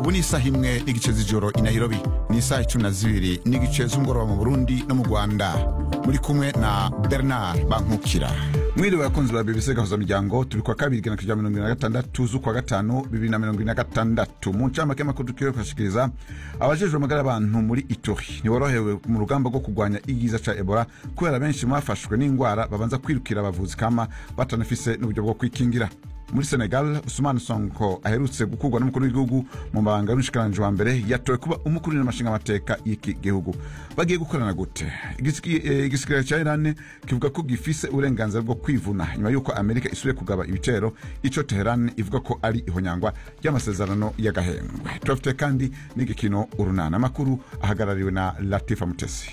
ubu ni isaha imwe n'igice z'ijoro i nairobi ni isaha icumi na zibiri n'igice z'umugoroba mu burundi no mu rwanda muri kumwe na bernard bankukira mwiriwe abakunzi ba bbc gahuza miryango turi kwa kabiri igana kuja mirongo ibiri na gatandatu z'ukwa gatanu bibiri na mirongo ibiri na gatandatu mu ncamake y'amakuru tukiwe kubashikiriza abajejwe amagara y'abantu muri itori ntiborohewe mu rugamba rwo kurwanya igiza ca ebola kubera benshi mu bafashwe n'ingwara babanza kwirukira abavuzi kama batanafise n'uburyo bwo kwikingira muri senegal usumani sonko aherutse gukurwa n'umukuru w'igihugu mu mabanga y'umushikiranganji wa mbere yatowe kuba umukuru n'amashinga amateka y'iki gihugu bagiye gukorana gute Igisiki- eh, igisirikare ca irani kivuga ko gifise uburenganzira bwo kwivuna nyuma y'uko amerika isubiye kugaba ibitero ico teheran ivuga ko ari ihonyangwa ry'amasezerano y'agahengwe turafite kandi n'igikino urunana amakuru ahagarariwe na latifa mutesi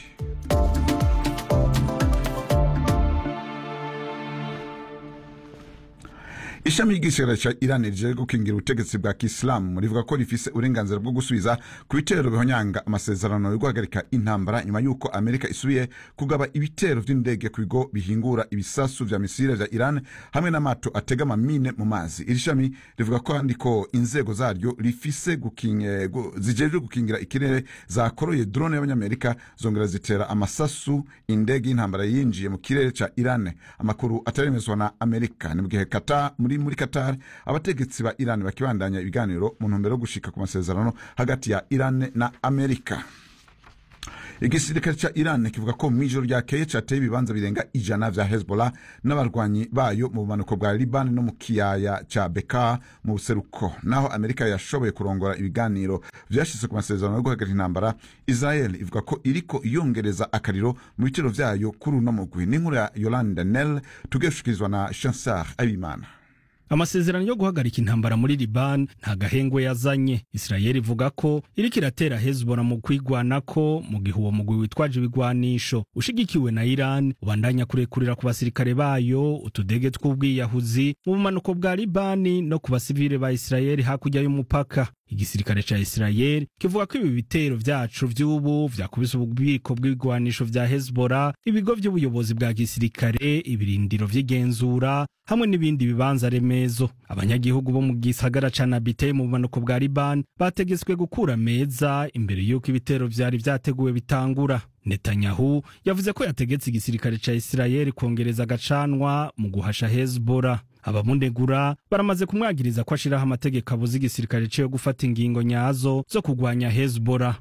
ishami ry'igisirikare ca irani rije gukingira ubutegetsi bwa kisilamu rivuga ko rifise uburenganzira bwo gusubiza ku bitero bihonyanga amasezerano yo guhagarika intambara nyuma y'uko amerika isubiye kugaba ibitero vy'indege ku bigo bihingura ibisasu vya misile vya iran hamwe n'amato atega amamine mu mazi iri shami rivuga kandi ko inzego zaryo rifise gukinge- gu- zijejwe gukingira ikirere zakoroye drone y'abanyamerika zongera zitera amasasu indege y'intambara yinjiye mu kirere ca iran amakuru ataremezwa na amerika ni mu gihe Qatar- muri muri qatar abategetsi ba iran bakibandanya ibiganiro mu ntumbero yo gushika ku masezerano hagati ya iran na amerika igisirikare ca iran kivuga ko mw'ijoro ryakeye cateye ibibanza birenga ijana vya hezbollah n'abarwanyi bayo mu bumanuko bwa liban no mu kiyaya ca beka mu buseruko naho amerika yashoboye kurongora ibiganiro vyashitse ku masezerano yo guhagarika intambara israel ivuga ko iriko iyongereza akariro mu bitero vyayo kuri uno mugwi n'inkuru ya yolande nel tugiye gushikirizwa na chansar abimana amasezerano yo guhagarika intambara muri liban nta gahengwe yazanye isirayeli ivuga ko iriko iratera hezbollah mu kwigwanako mu gihe uwo mugwi witwaje ibigwanisho ushigikiwe na iran ubandanya kurekurira ku basirikare bayo utudege tw'ubwiyahuzi mu bumanuko bwa libani no ku basivile ba isirayeli hakurya y'umupaka igisirikare ca isirayeli kivuga ko ibi bitero vyacu vy'ubu vyakubise ububiko bw'ibigwanisho vya hezbollah ibigo vy'ubuyobozi bwa gisirikare ibirindiro vy'igenzura hamwe n'ibindi bibanza remezo abanyagihugu bo mu gisagara ca nabite mu bumanuko bwa liban bategetswe gukura meza imbere y'uko ibitero vyari vyateguwe bitangura netanyahu yavuze ko yategetse igisirikare ca isirayeli kongereza agacanwa mu guhasha hezbollah abamunegura baramaze kumwagiriza ko ashiraho amategeko abuza igisirikare ciwe gufata ingingo nyazo zo kugwanya hezbollah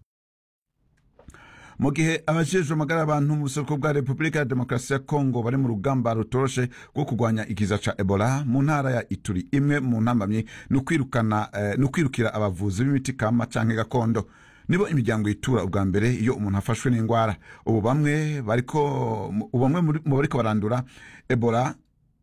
mu gihe abajejwe amagara y'abantu mu buseruko bwa repubulika ya demokarasi ya kongo bari mu rugamba rutoroshe rwo kurwanya ikiza ca ebola mu ntara ya ituri imwe mu ntambamyi ni ukwirukana eh, ni ukwirukira abavuzi b'imiti kama canke gakondo nibo imiryango yitura ubwa mbere iyo umuntu afashwe n'indwara ubu bamwe bariko ubu bamwe muri- mu bariko barandura ebola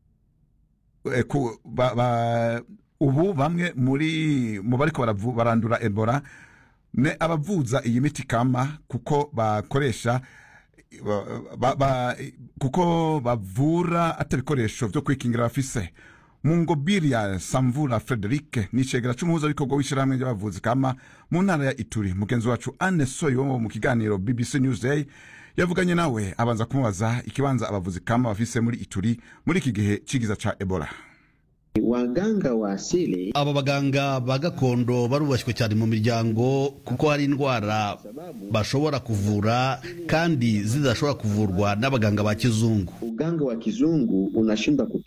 eh, ku- ba- ba- ubu bamwe muri mu bariko baravu- barandura ebola ne abavuza iyi miti kama kuko bakoresha ba, ba, ba, kuko bavura atabikoresho vyo kwikingira bafise mungobiri ya samvura frederike ni icegera c'umuhuzabikorwa w'ishirahamwe ry'abavuzi kama mu ntara ya ituri mugenzi wacu anne soyo wo mu kiganiro bbc newsday yavuganye nawe abanza kumubaza ikibanza abavuzi kama bafise muri ituri muri iki gihe c'igiza ca ebola Waganga wa asili aba baganga ba gakondo barubashywe cyane mu miryango kuko hari indwara bashobora kuvura kandi zidashobora kuvurwa n'abaganga ba kizungu uganga wa kizungu unashindwa